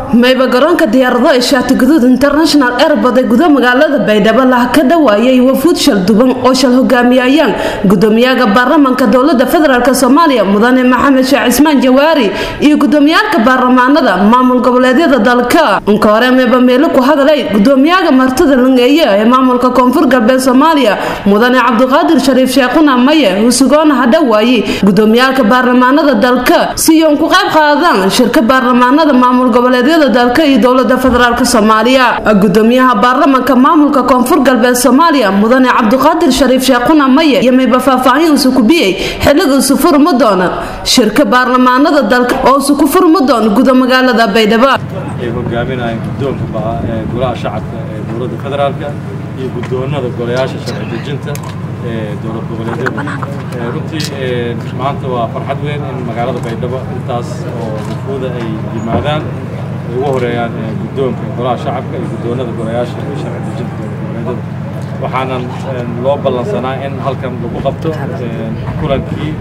mayba garoonka diyaarado ee shaati guduud international airbord ee guda magaalada baydhabo laha ka dhawaayay wafuud shal duban oo shal hogaamiyayaan gudoomiyaha baarlamanka dowlada federaalk soomaaliya mudane maxamed sheekh cismaan jawaari iyo gudoomiyaalka baarlamaanada maamul goboleedyada dalka inka hore mayba meelo ku hadalay gudoomiyaha martida langeeye ee maamulka koonfur galbeed soomaaliya mudane cabdiqaadir shariif sheekhuna maye husugoona ha dhawaaye gudoomiyaalka baarlamaanada dalka si uun ku qayb qaadaan shirka baarlamaanada maamul goboleedyada dalka iyo dowlada federaalk soomaaliya gudoomiyaha baarlamanka maamulka koonfur galbeed soomaaliya mudane cabdiqaadir shariif sheekhuna maye iyo mayba faahfaahin usu kubiyey xiliga isu furma doona shirka baarlamaanada dalka oo isu ku furma doona guda magaalada baydhabo ay hogaaminayaan guddoonka golaha shacabka ee dowladda federaalka iyo guddoonada golayaasha sharci dejinta ee dowlad goboleedyada runtii maanta waa farxad weyn in magaalada baydhabo intaas oo wufuuda ay yimaadaan ay ugu horeeyaan guddoonka golaha shacabka iyo guddoonada golayaasha ee sharci dejinta dowlad goboleedyada waxaanan loo ballansanaa in halkan lagu qabto kulankii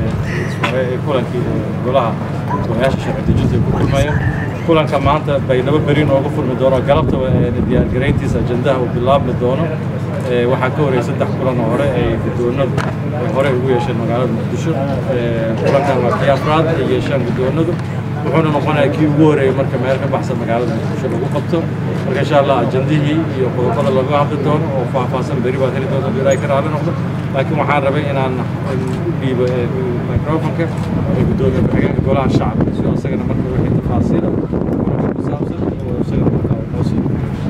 kulankii golaha golayaasha sharci dejinta ay ku kulmayeen kulanka maanta baydhabo beri nooga furmi doono galabtaba diyaargarayntiisa ajandaha uu bilaabmi doono waxaa ka horreeyay saddex kulan oo hore ay guddoonadu ay hore ugu yeesheen magaalada muqdisho kulankan waa kii afraad ay yeeshaan guddoonadu wuxuuna noqonayaa kii ugu horeeyay marka meel ka baxsan magaalada muqdisho lagu qabto marka insha allah ajandihii iyo qodobada laga hadli doono oo faahfaahsan beri baad heli doonta ilaahay ka raali noqdo laakiin waxaan rabay inaan dhiibo microfonka ee guddoomiye ku-xigeenka golaha shacabka si isagana marka wixii tafaasiila kulanka ku saabsan oo isagana markaa noo sii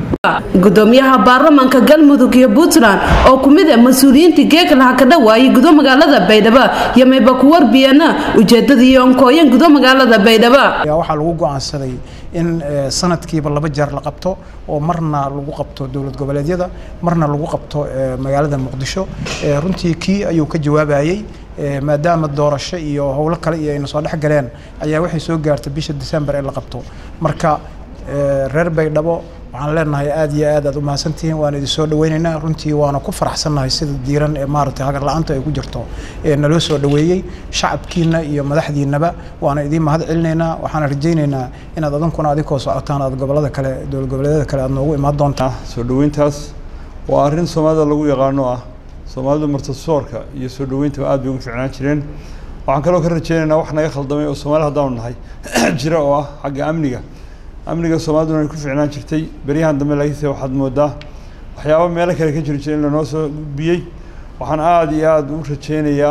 gudoomiyaha baarlamanka galmudug iyo puntland oo kumid ah mas-uuliyiintii geeka laha ka dhawaayay gudo magaalada baydhabo iyo mayba ku warbiyana ujeedadii onkooyan gudo magaalada baydhabo waxaa lagu go-aansaday in sanadkiiba laba jeer la qabto oo marna lagu qabto dowlad goboleedyada marna lagu qabto magaalada muqdisho runtii kii ayuu ka jawaabayey maadaama doorasho iyo howlo kale iyo ayna soo dhex galeen ayaa waxay soo gaartay bisha december ee la qabto marka reer baydhabo waxaan leenahay aad iyo aad aad u mahadsantihiin waan idin soo dhaweynaynaa runtii waana ku faraxsannahay sida diiran ee maaragtay hagar la-aanta ay ku jirto ee naloo soo dhaweeyey shacabkiina iyo madaxdiinaba waana idiin mahad celinaynaa waxaana rajaynaynaa inaad adinkuna adinkoo socotaan aad gobolada kale dowlad goboleedyada kale aad noogu imaan doontaan soo dhaweyntaas waa arrin soomaalida lagu yaqaano ah soomaalidu martasoorka iyo soo dhaweynta aad bay ugu ficnaan jireen waxaan kaloo ka rajaynaynaa wax naga khaldamay oo soomaali haddaanu nahay jira oo ah xagga amniga amniga soomaaliduna ay ku ficnaan jirtay beryahan dambe laakiinse waxaad moodaa waxyaaba meelo kale ka jiri jiray in lanoo soo gudbiyey waxaan aada iyo aada u rajeynayaa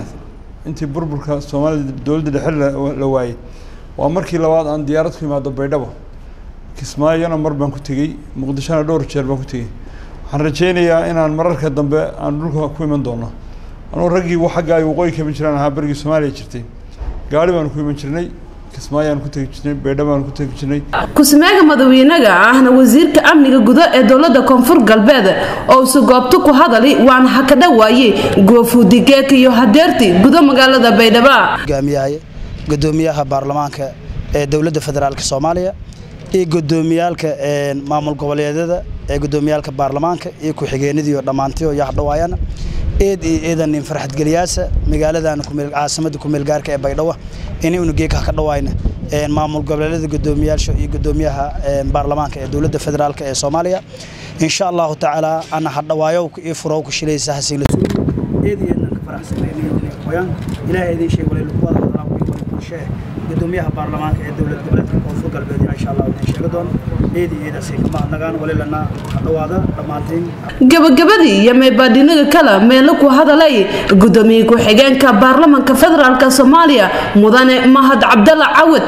intii burburka soomaalida dowladda dhexe la waayey waa markii labaad aan diyaarad ku imaado baydhabo kismaayona mar baan ku tegey muqdishona dhowr jeer baan ku tegey waxaan rajeynayaa inaan mararka dambe aan dhulka ku iman doono anugu raggii xagga ay waqooyi ka iman jiraan ahaa berigii soomaaliya jirtay gaari baanu ku iman jirnay ku-sameega madawiinaga ahna wasiirka amniga gudo ee dowlada koonfur galbeed oo isu goobto ku hadali waana ha ka dhawaaye goofuudigeeka iyo hadeerti gudo magaalada baydhabo hogaamiyahay gudoomiyaha baarlamaanka ee dowladda federaalk soomaaliya iyo gudoomiyaalka maamul goboleedyada ee gudoomiyaalka baarlamaanka iyo ku-xigeenadiiyo dhammaantiyo yaxdhawaayana eed iyo eedanin farxadgeliyaasa magaaladan caasimada kumeelgaarka ee baydhabo inay unugeeka ka dhawaayna maamul goboleedyada gudoomiyaasha iyo gudoomiyaha baarlamaanka ee dowladda federaalk ee soomaaliya insha allahu tacaala ana hadhawaayo ii furo ku shilaysa hasiin eed iyo eedan ka faraxsanayaan ilaahay idin sheeg walay lagu wada hadalaa wixii wada bulshee gudoomiyaha baarlamaanka ee dowlad goboleedka koonfur galbeed insha allah idin sheegi doono eed iyo eedaasi kama hadnagaan walilana hadhawaada dhammaantiin gabagabadii iyo meebaadhinaga kale meelo ku hadalay gudoomiye ku-xigeenka baarlamanka federaalk soomaaliya mudane mahad cabdalla cawad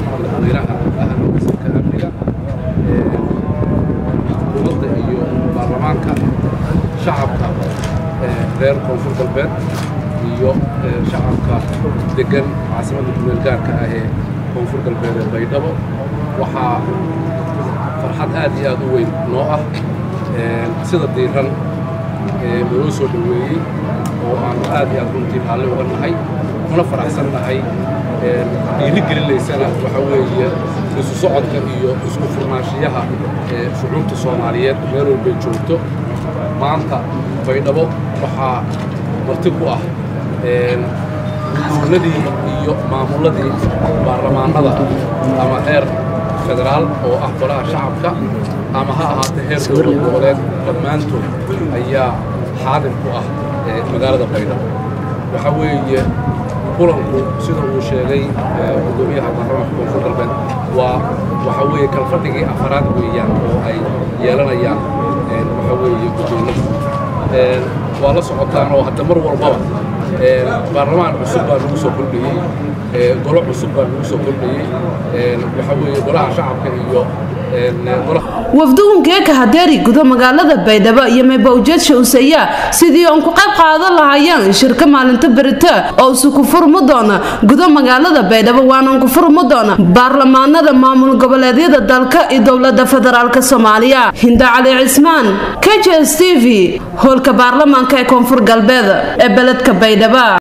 dowladda iyo baarlamaanka shacabka reer koonfur galbeed iyo shacabka degan caasimadda kumeel gaarka ah ee koonfur galbeed ee baydhabo waxaa farxad aad iyo aad u weyn noo ah sida diiran naloo soo dhoweeyey oo aanu aad iyo aad runtii raalli uga nahay una faraxsan nahay dhiiri gelinaysana waxa weeye isu socodka iyo isku furnaanshiyaha shucuubta soomaaliyeed meel walbay joogto maanta baydhabo waxaa marti ku ah guddoonadii iyo maamulladii baarlamaanada ama heer federaal oo ah golaha shacabka ama ha ahaatee heer dowlad goboleed dhammaantood ayaa xaadir ku ah magaalada baydhabo waxaa weeye kulanku sida uu sheegay gudoomiyaha baarlamaanka koonfur galbeed waa waxaa weeye kalfadhigii afaraad weeyaan oo ay yeelanayaan waxaa weeye guddoomiyadu waa la socotaan oo hadda mar walbaba baarlamaan cusub baa lagu soo kordhiyey golo cusub baa lagu soo kordhiyey waxaa weeye golaha shacabka iyo wafdugunkeeka hadeeri gudo magaalada baydhabo iyo meybawjeed shawseya sidii oon ku qayb qaadan lahayeen shirka maalinta berita oo isu ku furmi doona gudo magaalada baydhabo waanan ku furmi doona baarlamaanada maamul goboleedyada dalka iyo dowlada federaalk soomaaliya hinda cali cismaan k j s t v hoolka baarlamaanka ee koonfur galbeed ee beledka baydhabo